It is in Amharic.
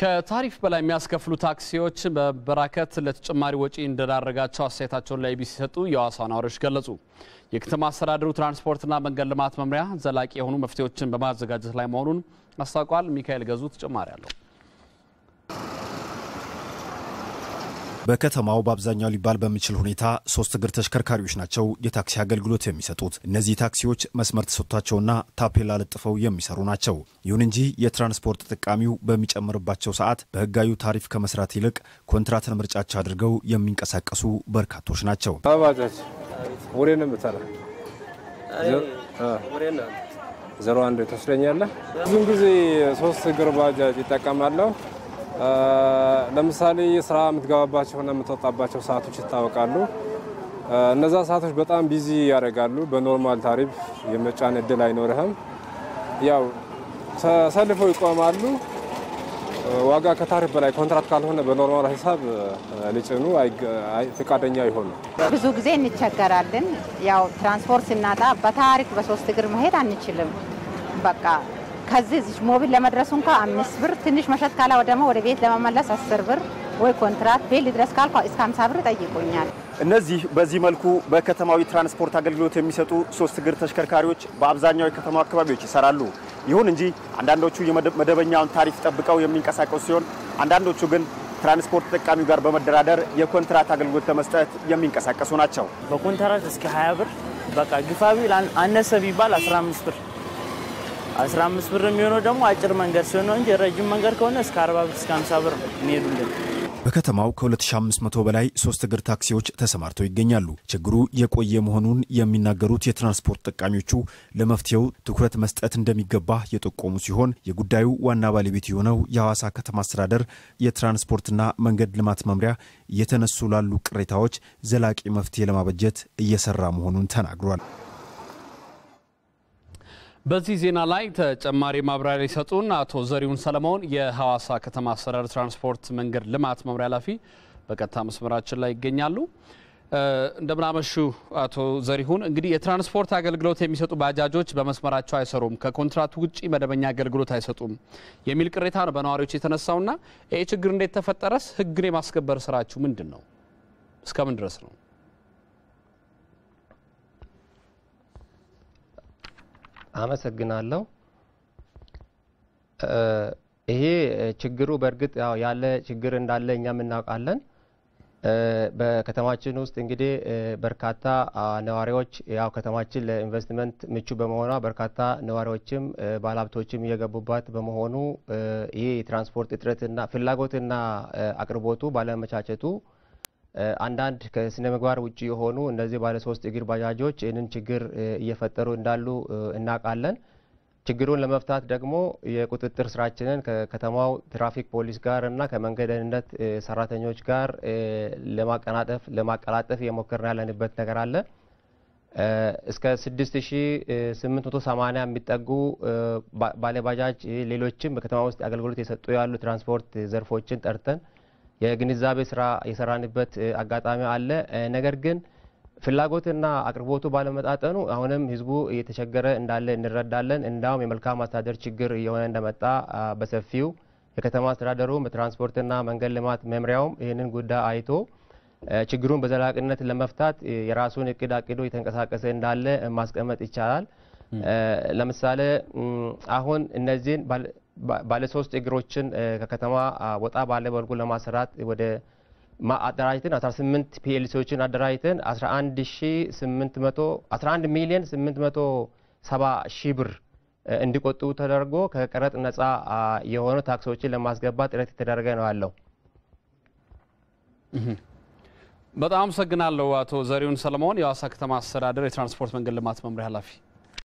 ከታሪፍ በላይ የሚያስከፍሉ ታክሲዎች መበራከት ለተጨማሪ ወጪ እንደዳረጋቸው አስተያየታቸውን ለኢቢሲ ሲሰጡ የሐዋሳ ነዋሪዎች ገለጹ። የከተማ አስተዳደሩ ትራንስፖርትና መንገድ ልማት መምሪያ ዘላቂ የሆኑ መፍትሄዎችን በማዘጋጀት ላይ መሆኑን አስታውቋል። ሚካኤል ገዙ ተጨማሪ አለው። በከተማው በአብዛኛው ሊባል በሚችል ሁኔታ ሶስት እግር ተሽከርካሪዎች ናቸው የታክሲ አገልግሎት የሚሰጡት። እነዚህ ታክሲዎች መስመር ተሰጥቷቸውና ታፔላ ለጥፈው የሚሰሩ ናቸው። ይሁን እንጂ የትራንስፖርት ተጠቃሚው በሚጨምርባቸው ሰዓት በሕጋዊ ታሪፍ ከመስራት ይልቅ ኮንትራትን ምርጫቸው አድርገው የሚንቀሳቀሱ በርካቶች ናቸው። ባጃጅ ወሬ ነው የምትሰራ ዜሮ አንድ ትወስደኛለህ። ብዙን ጊዜ ሶስት እግር ባጃጅ ይጠቀማለሁ። ለምሳሌ ስራ የምትገባባቸውና የምትወጣባቸው ሰዓቶች ይታወቃሉ። እነዛ ሰዓቶች በጣም ቢዚ ያደርጋሉ። በኖርማል ታሪፍ የመጫን እድል አይኖርህም። ያው ተሰልፈው ይቆማሉ። ዋጋ ከታሪፍ በላይ ኮንትራት ካልሆነ በኖርማል ሂሳብ ሊጭኑ ፈቃደኛ አይሆኑ። ብዙ ጊዜ እንቸገራለን። ያው ትራንስፖርት ስናጣ በታሪክ በሶስት እግር መሄድ አንችልም። በቃ ከዚህ እዚህ ሞቢል ለመድረሱ እንኳ አምስት ብር ትንሽ መሸጥ ካላ ደግሞ ወደ ቤት ለመመለስ አስር ብር ወይ ኮንትራት ቤት ሊድረስ ካልኳ እስከ ሀምሳ ብር ጠይቁኛል። እነዚህ በዚህ መልኩ በከተማዊ ትራንስፖርት አገልግሎት የሚሰጡ ሶስት እግር ተሽከርካሪዎች በአብዛኛው የከተማው አካባቢዎች ይሰራሉ። ይሁን እንጂ አንዳንዶቹ የመደበኛውን ታሪፍ ጠብቀው የሚንቀሳቀሱ ሲሆን፣ አንዳንዶቹ ግን ትራንስፖርት ተጠቃሚው ጋር በመደራደር የኮንትራት አገልግሎት ለመስጠት የሚንቀሳቀሱ ናቸው። በኮንትራት እስከ 20 ብር በቃ ግፋቢ አነሰ ቢባል 15 ብር 15 ብር የሚሆነው ደግሞ አጭር መንገድ ሲሆን ነው እንጂ ረጅም መንገድ ከሆነ እስከ 40 ብር እስከ 50 ብር የሚሄዱልን። በከተማው ከ2500 በላይ ሶስት እግር ታክሲዎች ተሰማርተው ይገኛሉ። ችግሩ የቆየ መሆኑን የሚናገሩት የትራንስፖርት ጠቃሚዎቹ ለመፍትሄው ትኩረት መስጠት እንደሚገባ የጠቆሙ ሲሆን የጉዳዩ ዋና ባለቤት የሆነው የሐዋሳ ከተማ አስተዳደር የትራንስፖርትና መንገድ ልማት መምሪያ እየተነሱ ላሉ ቅሬታዎች ዘላቂ መፍትሄ ለማበጀት እየሰራ መሆኑን ተናግሯል። በዚህ ዜና ላይ ተጨማሪ ማብራሪያ ሊሰጡን አቶ ዘሪሁን ሰለሞን የሐዋሳ ከተማ አስተዳደር ትራንስፖርት መንገድ ልማት መምሪያ ኃላፊ በቀጥታ መስመራችን ላይ ይገኛሉ። እንደምናመሹ አቶ ዘሪሁን፣ እንግዲህ የትራንስፖርት አገልግሎት የሚሰጡ ባጃጆች በመስመራቸው አይሰሩም፣ ከኮንትራት ውጭ መደበኛ አገልግሎት አይሰጡም የሚል ቅሬታ ነው በነዋሪዎች የተነሳውና ይህ ችግር እንዴት ተፈጠረስ? ሕግን የማስከበር ስራችሁ ምንድን ነው? እስከምን ድረስ ነው? አመሰግናለሁ። ይሄ ችግሩ በእርግጥ ያው ያለ ችግር እንዳለ እኛም እናውቃለን። በከተማችን ውስጥ እንግዲህ በርካታ ነዋሪዎች ያው ከተማችን ለኢንቨስትመንት ምቹ በመሆኗ በርካታ ነዋሪዎችም ባለሀብቶችም እየገቡባት በመሆኑ ይህ የትራንስፖርት እጥረትና ፍላጎትና አቅርቦቱ ባለመቻቸቱ አንዳንድ ከስነ ምግባር ውጭ የሆኑ እነዚህ ባለ ሶስት እግር ባጃጆች ይህንን ችግር እየፈጠሩ እንዳሉ እናውቃለን። ችግሩን ለመፍታት ደግሞ የቁጥጥር ስራችንን ከከተማው ትራፊክ ፖሊስ ጋር እና ከመንገድ ደህንነት ሰራተኞች ጋር ለማቀናጠፍ ለማቀላጠፍ እየሞከርን ያለንበት ነገር አለ። እስከ 6880 የሚጠጉ ባለባጃጅ ሌሎችም በከተማ ውስጥ አገልግሎት የሰጡ ያሉ ትራንስፖርት ዘርፎችን ጠርተን የግንዛቤ ስራ የሰራንበት አጋጣሚ አለ። ነገር ግን ፍላጎትና አቅርቦቱ ባለመጣጠኑ አሁንም ህዝቡ እየተቸገረ እንዳለ እንረዳለን። እንዳውም የመልካም አስተዳደር ችግር እየሆነ እንደመጣ በሰፊው የከተማ አስተዳደሩም በትራንስፖርትና መንገድ ልማት መምሪያውም ይህንን ጉዳይ አይቶ ችግሩን በዘላቂነት ለመፍታት የራሱን እቅድ አቅዶ እየተንቀሳቀሰ እንዳለ ማስቀመጥ ይቻላል። ለምሳሌ አሁን እነዚህን ባለሶስት እግሮችን ከከተማ ወጣ ባለ መልኩ ለማሰራት ወደ አደራጅተን 18 ፒኤልሲዎችን አደራጅተን 11 ሚሊዮን 870 ሺህ ብር እንዲቆጥቡ ተደርጎ ከቀረጥ ነጻ የሆኑ ታክሶችን ለማስገባት ጥረት የተደረገ ነው ያለው። በጣም አመሰግናለሁ አቶ ዘሪሁን ሰለሞን የሐዋሳ ከተማ አስተዳደር የትራንስፖርት መንገድ ልማት መምሪያ ኃላፊ።